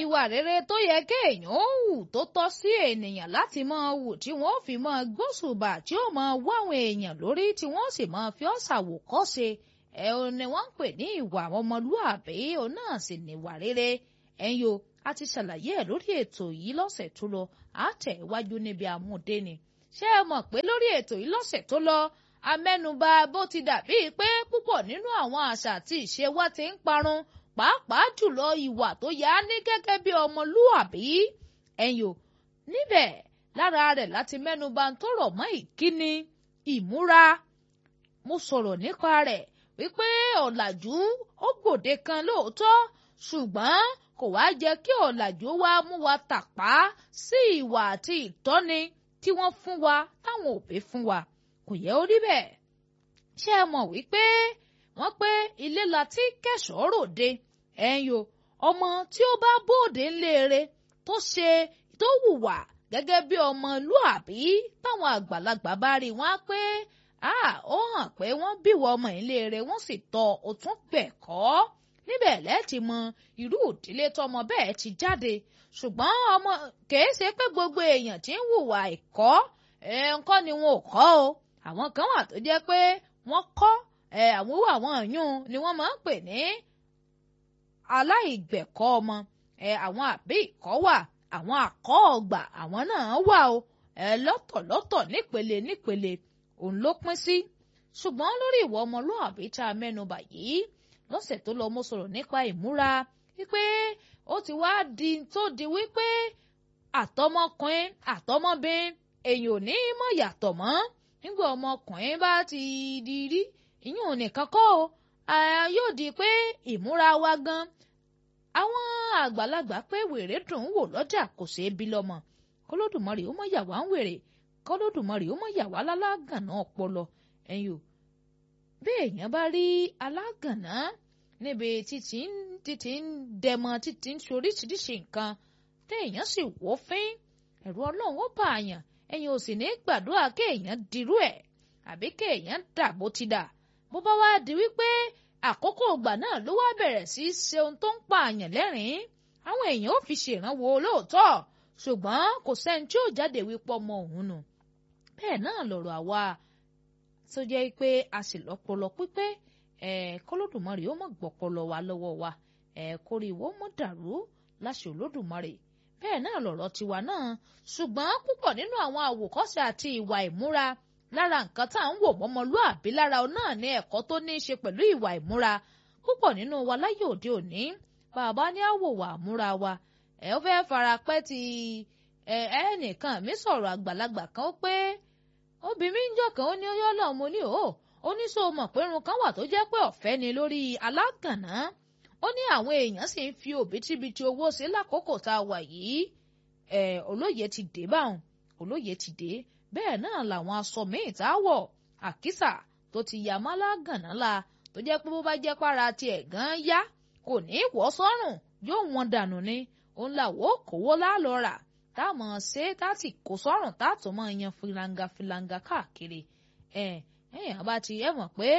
ìwà rere tó yẹ kéèyàn ó hù tó tọ́ sí ènìyàn láti máa hù tí wọ́n fi máa gbóṣùbà tí ó máa wá àwọn èèyàn lórí tí wọ́n sì máa fi ọ́ ṣàwòkọ́ṣe ẹ ò ní wọ́n ń pè ní ìwà ọmọlúàbí òun náà sì níwà rere ẹ̀yin o a ti ṣàlàyé ẹ̀ lórí ètò yìí lọ́sẹ̀ tó lọ àtẹ̀ iwájú níbi àmúdé ni ṣé ẹ mọ̀ pé lórí ètò yìí lọ́sẹ̀ tó lọ amẹ́nubà bó ti dàbí pé púpọ̀ nínú àwọn àṣà àti ìṣe wa ti ń parun pàápàá jùlọ ìwà tó yá ní gẹ́gẹ́ bí ọmọlúàbí ẹ̀yin o níbẹ̀ lára rẹ̀ láti mẹ́nubà tó rọ̀ mọ́ ìkíni ìmúra mo sọ̀rọ̀ nípa rẹ̀ wípé ọ̀làjú ó gbòde kan lóòótọ́ ṣùgbọ́n kò wá jẹ́ kí ọ̀làjú wá mú wa tàpá sí ìwà àti ìtọ́ni tí wọ́n fún wa táwọn òbí fún wa kò yẹ ó rí bẹ́ẹ̀ ṣé ẹ mọ̀ wípé wọ́n pé ilé la ti kẹ̀sọ́ ròde ẹ̀yin o ọmọ tí ó bá bóde ńlẹ́ẹ̀rẹ́ tó ṣe tó hùwà gẹ́gẹ́ bí ọmọlúàbí táwọn àgbàlagbà bá rí wọn á pé ó hàn pé wọ́n bíwọ ọmọ ìlérè wọ́n sì tọ́ òtún gbẹ̀kọ́ níbẹ̀ lẹ́ẹ̀tì mọ irú ìdílé tọmọ bẹ́ẹ̀ ti jáde ṣùgbọ́n ọmọ kìí ṣe pé gbogbo èèyàn tí ń hùwà ẹ̀kọ́ nǹkan ni wọn ò kọ́ o àwọn kan wà tó jẹ́ pé wọ́n kọ́ àwọn owó àwọn yún ni wọ́n máa ń pè ní aláìgbẹ̀kọ́ ọmọ àwọn àbí ìkọ́ wà àwọn àkọ́ ọgbà àwọn náà wà o lọ́tọ̀lọ́tọ̀ nípele nípele òun ló pín sí ṣùgbọ́n lórí ìwà ọmọlúàbí tá a mẹ́nubà yìí lọ́sẹ̀ tó lọ mo sọ̀rọ̀ nípa ìmúra wípé ó ti wá di tó di wípé àtọmọkùnrin àtọmọbìnrin èèyàn ò ní mọ̀ yàtọ̀ mọ́ nígbà ọmọkùnrin bá ti di rí ìyún nìkan kọ́ o yóò di pé ìmúra wa gan àwọn àgbàlagbà pé wèrè dùn ún wò lọ́jà kò ṣeé bí lọ́mọ kólódùmarè ó mọ̀ yà wá ń wèrè kọ́lódùmarè ó mọ̀ yà wá lálágànná ọpọlọ ẹ̀yin o bí èèyàn bá rí alágànná níbi títí ń títí ń dẹmọ títí ń ṣoríṣiríṣi nǹkan téèyàn sì wò fín ẹ̀rù ọlọ́run ó bà àyàn ẹ̀yin ò sì ní gbàdúrà kéèyàn dirú ẹ̀ àbí kéèyàn dà bó ti dà bó bá wá di wípé àkókò ìgbà náà ló wá bẹ̀rẹ̀ sí í ṣe ohun tó ń pa àyàn lẹ́rìn-ín àwọn èèyàn ò fi ṣèrànwọ́ lóòótọ́ ṣùgbọ́n kò sẹ́ni tí ò jáde wípé ọmọ òun nù bẹ́ẹ̀ náà lọ̀rọ̀ àwa tó jẹ́ pé a sì lọ́pọlọ pípé kọ́lódùmarè ó mọ̀ gbọ́pọlọ wa lọ́wọ́ wa kórìíwó mọ̀ dàrú láṣẹ olódùmarè bẹ́ẹ̀ náà lọ̀rọ̀ tiwa náà ṣùgbọ́n púpọ̀ nínú àwọn àwòkọ́ṣe àti ìwà ìmúra lára nǹkan tá à ń wò mọ́mọlúàbí lára ọ náà ní ẹ̀kọ́ tó ní í ṣe pẹ̀lú ìwà ìmúra púpọ̀ nínú wa láyé òde òní bàbá ní àwòwà àmúra wa ẹ̀ ó fẹ́ fara pẹ́ ti ẹnìkan mi sọ̀rọ̀ àgbàlagbà kan pé obìnrin ń jọ kan ó ní ó yọ́ lọ́ọ́ mo ní o ó ní sọ mọ̀ pé irun kan wà tó jẹ́ pé ọ̀fẹ́ ni lórí alágànná ó ní àwọn èèyàn sì ń fi òbítíbitì owó sí lákòókò tá a wà yìí ẹ̀ olóye ti dé báwọn olóye ti dé bẹ́ẹ̀ náà làwọn aṣọ míì tá a wọ̀ àkísà tó ti yà má lágànná la tó jẹ́ pé bó bá jẹ́ para tiẹ̀ gan yá kò ní í wọ́ sọ́rùn yóò wọn dànù ni òun làwọ̀ kówó lálọ́ rà táwọn ṣe táti kò sọ́rùn táàtò máa yan filanga filanga káàkiri ẹ̀ ẹ̀yìn àbá ti ẹ̀ mọ̀ pé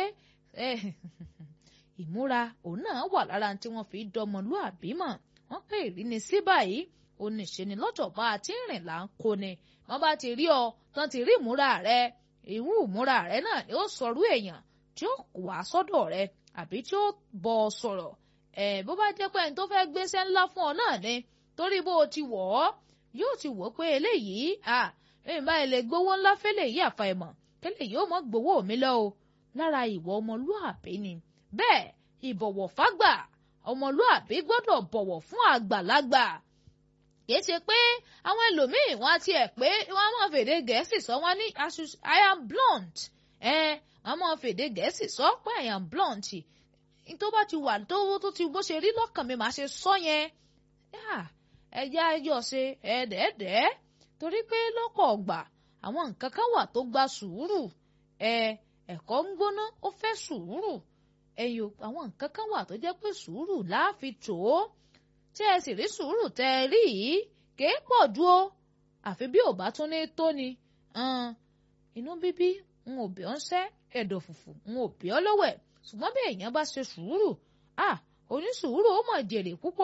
ìmúra òun náà wà lára tí wọ́n fi dọmọlúàbí mọ̀ wọ́n pè ìríni sí báyìí oníṣẹ́ni lọ́jọ́ bá a ti ń rìn là ń kó ni wọ́n bá ti rí ọ tán ti rí ìmúra rẹ ìwú ìmúra rẹ náà ni ó sọrú èèyàn tí ó wà sọ́dọ̀ rẹ àbí tí ó bọ̀ ọ sọ̀rọ̀ ẹ̀ bó bá jẹ́ pé ẹni tó fẹ́ gbéṣẹ́ ńlá fún ọ náà ni torí bó o ti wọ̀ ọ́ yóò ti wò pé eléyìí à ẹ̀yìn báyìí lè gbowó ńlá fẹ́lẹ̀ yìí àfàìmọ̀ kẹ́lẹ̀ yóò mọ̀ gbowó mi lọ o lára ìwọ ọmọlúàbí ni bẹ́ẹ̀ ìbọ̀wọ̀ fágbà ọmọlúàbí gbọ́dọ̀ bọ̀wọ̀ fún àgbàlagbà kìí ṣe pé àwọn ẹlòmíín wọn á tiẹ̀ pé wọn á máa fèdè gẹ̀ẹ́sì sọ wọn ní i am blunt ẹ wọn á máa fèdè gẹ̀ẹ́sì sọ pé i am blunt tó bá ti wà tó tó ti bó ṣe rí lọ́kàn mi màá ṣe sọ yẹn ẹja ẹjọ́ ṣe ẹ̀ẹ́dẹ̀ẹ́dẹ́ torí pé lọ́pọ̀ ọgbà àwọn nǹkan kan wà tó gba sùúrù ẹ ẹ̀kọ́ ń gbóná ó fẹ́ sùúrù ẹ̀yìn àwọn nǹkan kan wà tó jẹ́ pé sùúrù láàfin tó tí ẹ sì rí sùúrù tẹ ẹ rí yìí kèé pọ̀ ju o àfi bí ò bá tún ní tó ni inú bíbí n ò bí ọ́ ń sẹ́ ẹ̀dọ̀ fùfù n ò bí ọ́ lọ́wẹ̀ ṣùgbọ́n bí èèyàn bá ṣe sùúrù à onísùúrù ó mọ̀ jèrè púpọ̀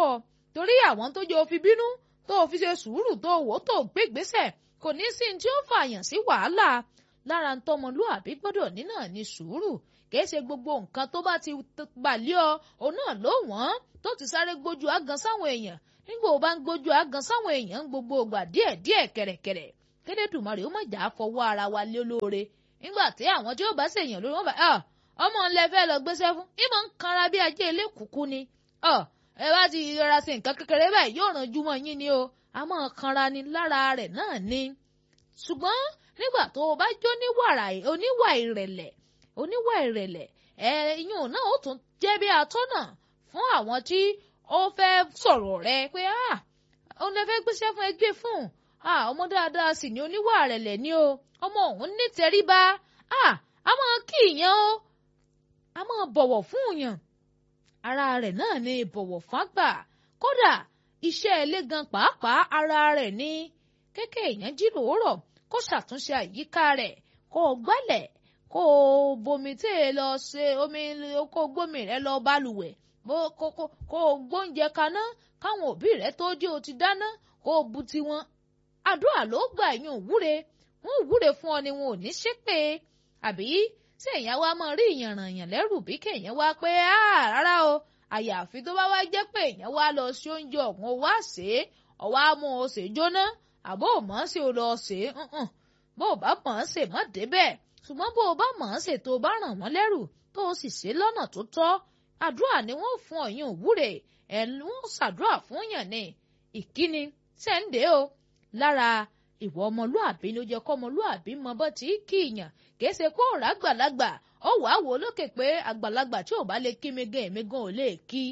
torí àwọn tó jẹ́ òfin bínú tó fi ṣe sùúrù tó wò tó gbégbésẹ̀ kò ní sí tí ó fààyàn sí wàhálà lára ń tọmọlúàbí gbọ́dọ̀ ní náà ní sùúrù kìí ṣe gbogbo nǹkan tó bá ti balẹ̀ ọ òun náà ló wọ́n tó ti sáré gbójú àgàn sáwọn èèyàn nígbà ó bá ń gbójú àgàn sáwọn èèyàn ń gbogbo ògbà díẹ̀ díẹ̀ kẹ̀rẹ̀kẹ̀rẹ̀ kédèdùmarè ó má jà á fọwọ́ ara wa lé lóore nígbà tí àwọn tí ó bá ṣèyàn lórí wọn bá ọmọ ńlẹ fẹ́ lọ gbéṣẹ́ fún ìmọ̀ ń kanra bí ajé ilé kúkú ni ẹ bá ti rọra sí nǹkan kékeré báyìí yóò ràn jùmọ̀ yín ni o a máa kanra ni lára rẹ̀ náà ni ṣùgbọ́n nígbà tó o bá jó oníwà ìrẹ̀lẹ̀ oníwà ìrẹ̀lẹ̀ ẹ iyún náà ó tún jẹ́ bí atọ́nà fún àwọn tí ó fẹ́ sọ̀rọ̀ rẹ pé ah òun lè fẹ́ gbéṣẹ́ fún ẹgbẹ́ fún ah ọmọ dáadáa sì ni oníwà ìrẹ̀lẹ̀ ni o ọmọ òun ní tẹríba ah a máa kí ìyẹn o a máa bọ̀wọ̀ fún yàn ara rẹ̀ náà ni ìbọ̀wọ̀ fágbà kódà iṣẹ́ ilé gan pàápàá ara rẹ̀ ni kékè èèyàn jí lòórọ̀ kó ṣàtúnṣe àyíká rẹ̀ kó o gbálẹ̀ kó o bomi tí ẹ lọ ṣe omi kó o gbómi rẹ lọ balùwẹ̀ kó o gbóúnjẹ kaná káwọn òbí rẹ tó dé o ti dáná kó o bu tiwọn àdúrà ló gbà yín òwúre wọn òwúre fún ọ ni wọn ò ní ṣépè àbí ṣé èèyàn wá máa rí ìyànrànyàn lẹ́rù bí kéèyàn wá pé rárá o àyàfi tó bá wá jẹ́ pé èèyàn wá lọ sí oúnjẹ ọ̀hún wá ṣe é ọ̀wá mú o ṣe jóná àbó ò mọ̀ ọ́n ṣe o lọ ṣe é bó o bá mọ̀ ọ́n ṣe mọ́ débẹ̀ ṣùgbọ́n bó o bá mọ̀ ọ́n ṣe tó o bá ràn wọ́n lẹ́rù tó o sì ṣe lọ́nà tó tọ́ àdúrà ni wọ́n fún ọ̀yìn òwúre ẹ̀ ń ṣàdúrà fún yàn ní ìkíni sẹ́ńdẹ̀ o lára ìwọ ọmọlúàbí ló jẹ́ kọ́ ọmọlúàbí mọ bọ́ tí kì í yàn kìí ṣe kó rà àgbàlagbà ó wàá wò lókè pé àgbàlagbà tí ò bá lè kí mi gan èmi gan ò lè kí.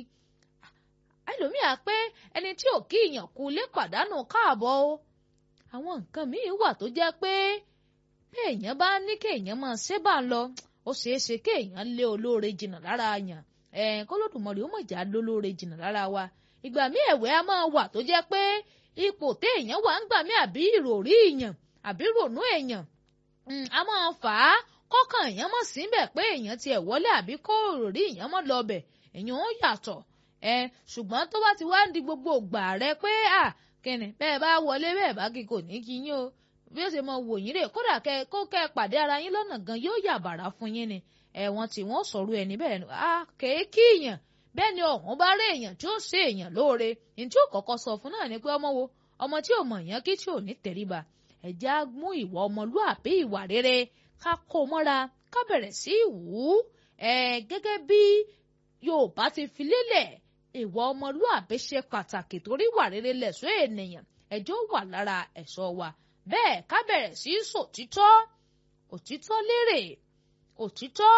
ẹlòmíà pé ẹni tí ò kí ìyàn kú lè pàdánù káàbọ̀ o. àwọn nǹkan míì wà tó jẹ́ pé bí èèyàn bá ní kéèyàn máa ṣe bá ń lọ ó ṣeé ṣe kéèyàn lé olóore jìnnà lára yàn ẹ̀ kólódùmọ̀rì ó mọ̀ já lólóore jìnnà lára wa ìgbà míì ẹ̀wẹ̀ á máa wà tó jẹ́ pé ipò téèyàn wà ń gbà mí àbí ìròrí èèyàn àbí rònú èèyàn a máa fà á kọ́kàn èèyàn mọ̀ síbẹ̀ pé èèyàn tiẹ̀ wọlé àbí kó ìròrí èèyàn mọ̀ lọ́bẹ̀ èèyàn ó yàtọ̀ ẹ ṣùgbọ́n tó bá ti wá ń di gbogbo ògbà rẹ pé à kẹ́ni bẹ́ẹ̀ bá wọlé bẹ́ẹ̀ bá kí kò ní kí yín o bí ó ṣe mọ wò yín rè kódà kẹ kó kẹ pàdé ara yín lọ́nà gan yóò yà bàrà fún yín ni ẹ̀wọ̀n tí wọ́n sọ̀rọ̀ ẹni bẹ́ẹ̀ ni a kèé kí èèyàn bẹ́ẹ̀ ni ọ̀hún bá rí èèyàn tí ó ṣe èèyàn lóore ní tí ó kọ́kọ́ sọ fún náà ni pé ọmọ wo ọmọ tí ò mọ̀ yẹn kí tí ò ní tẹríba ẹ̀já mú ìwà ọmọlúàbí ìwà rere ká kó mọ́ra ká bẹ̀rẹ̀ sí í wù ú ẹ̀ gẹ́gẹ́ bí Yorùbá ti fi lélẹ̀ ìwà ọmọlúàbí ṣe pàtàkì torí ìwà rere lẹ̀ṣọ́ ènìyàn ẹjọ́ wà lára ẹ̀ṣọ́ wa bẹ́ẹ̀ ká bẹ̀rẹ̀ sí í sòtítọ́ òtítọ́ lérè òtítọ́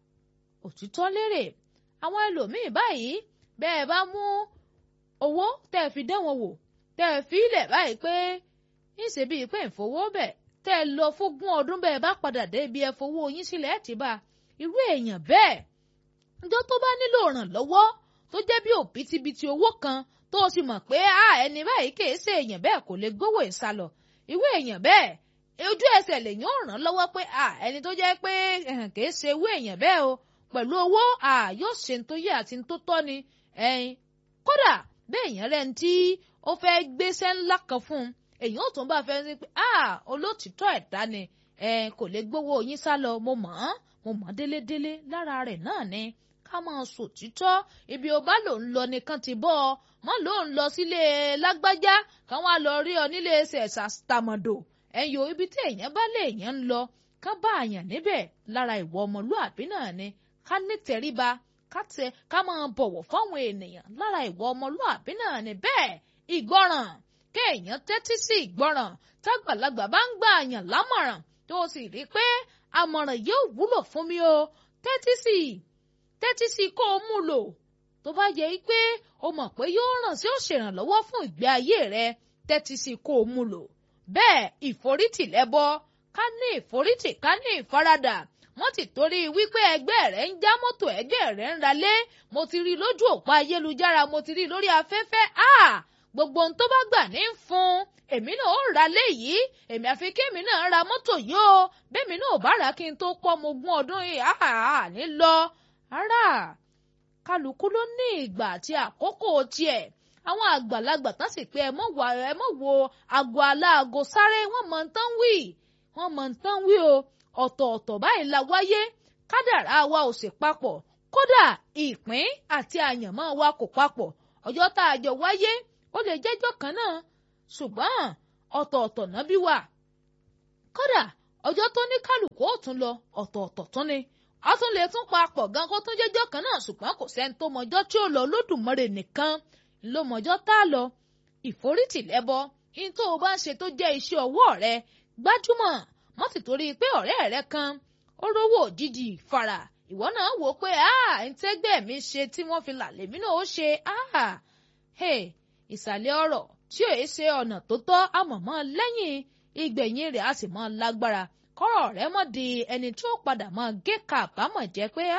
òtítọ́ lérè àwọn ẹlòmíì báyìí bẹ́ẹ̀ bá mú owó tẹ́ ẹ fi dán wọn wò tẹ́ ẹ fi ilẹ̀ báyìí pé ńṣe bíi pé ìfowó bẹ̀ tẹ́ ẹ lọ fógún ọdún bẹ́ẹ̀ bá padà dé ibi ẹ fowó yín sílẹ̀ ẹ̀ ti bá irú èèyàn bẹ́ẹ̀ ǹjọ́ tó bá nílò ìrànlọ́wọ́ tó jẹ́ bí òbítíbitì owó kan tó o sì mọ̀ pé a ẹni báyìí kì í ṣe èèyàn bẹ́ẹ̀ kò lè gbówó ìsálọ irú èèyàn bẹ́ẹ̀ ojú ẹsẹ̀ lèyàn ò ràn lọ́wọ́ pé a ẹni tó jẹ́ pé kì í ṣe irú èèyàn bẹ́ẹ̀ o pẹ̀lú owó a yóò ṣe tó yẹ àti tó tọ́ ni ẹyin kódà bẹ́ẹ̀ èèyàn rẹ̀ ń tí ó fẹ́ gbéṣẹ́ ńlá kan fún un èèyàn ò tún bá fẹ́ ní pé ah olótìtọ́ ẹ̀dá ni ẹ kò lè gbowó yín sá lọ mo mọ̀ ọ́n mo mọ̀ délédélé lára rẹ̀ náà ni ká máa sòtítọ́ ibi ó bá lòun lọ nìkan ti bọ́ ọ mọ́ lòun lọ sílé lágbájá káwọn á lọ rí ọ nílé ṣẹ̀ṣà tàmọ̀dò ẹ̀yọ́ ibi tí èèyàn bá lè èèyàn ń lọ ká bá àyàn níbẹ̀ lára ìwọ ọmọlúàbí náà ni ká nítẹríba ká tẹ ká máa bọ̀wọ̀ fáwọn ènìyàn lára ìwọ ọmọlúàbí náà ni bẹ́ẹ̀ ìgbọràn kéèyàn tẹ́tí sí ìgbọràn tágbàlagbà bá ń gbà àyàn lámọ̀ràn tó o sì rí pé àmọ̀ràn yóò wúlò fún mi o tẹ́tí sí tẹ́tí sí kó o mú lò tó bá yẹ pé o mọ̀ pé yóò ràn sí ó ṣèrànlọ́wọ́ fún ìgbé ayé rẹ tẹ́tí sí kó o mú lò bẹ́ẹ̀ ìforítì lẹ́bọ ká ní ìforítì ká ní ìfaradà wọ́n ti torí wípé ẹgbẹ́ rẹ̀ ń já mọ́tò ẹgbẹ́ rẹ̀ ń ralé mo ti rí lójú òpó ayélujára mo ti rí lórí afẹ́fẹ́ ah gbogbo ohun tó bá gbà ní fún èmi náà ó ra léyìí èmi àfi kémi náà ra mọ́tò yìí o bẹ́ẹ̀mi náà ò bá rà kí n tó pọ́ mo gún ọdún yìí àhà ní lọ. ara kálukú ló ní ìgbà àti àkókò tiẹ̀ àwọn àgbàlagbà tán sì pé ẹ mọ̀ wá ẹ mọ̀ wo aago aláago sáré wọ́n mọ̀ ń tán wí wọ́n mọ̀ ń tán wí o ọ̀tọ̀ọ̀tọ̀ báyìí la wáyé kádàrá wa ò sì papọ̀ kódà ìpín àti àyànmọ́ wa kò papọ̀ ọjọ́ tá a jọ wáyé ó lè jẹ́jọ́ kan náà ṣùgbọ́n ọ̀tọ̀ọ̀tọ̀ náà bí wà kódà ọjọ́ tó ní kálukú ó tún lọ ọ̀tọ̀ọ̀tọ̀ tún ni a tún lè tún papọ̀ gan kó tún jẹ́jọ́ kan náà ṣùgbọ́n kò sẹ́ni tó mọjọ́ tí ó lọ Olódùmarè nìkan ló mọjọ́ tá a lọ ìforítì lẹ́bọ ní tó o bá ń ṣe tó jẹ́ iṣẹ́ ọwọ́ rẹ gbájúmọ̀ mọ́ sì torí pé ọ̀rẹ́ rẹ kan ó rówó òjijì fara ìwọ náà wò ó pé ń tẹ́gbẹ́ mi ṣe tí wọ́n fi là lèmi náà ó ṣe ìsàlẹ̀ ọ̀rọ̀ tí ò ṣe ọ̀nà tó tọ́ àmọ̀mọ́ lẹ́yìn ìgbẹ̀yìn rẹ̀ á sì mọ́ lágbára kọ́rọ̀ rẹ̀ mọ́ di ẹni tí ó padà mọ́ gé kàbámọ̀ jẹ́ pé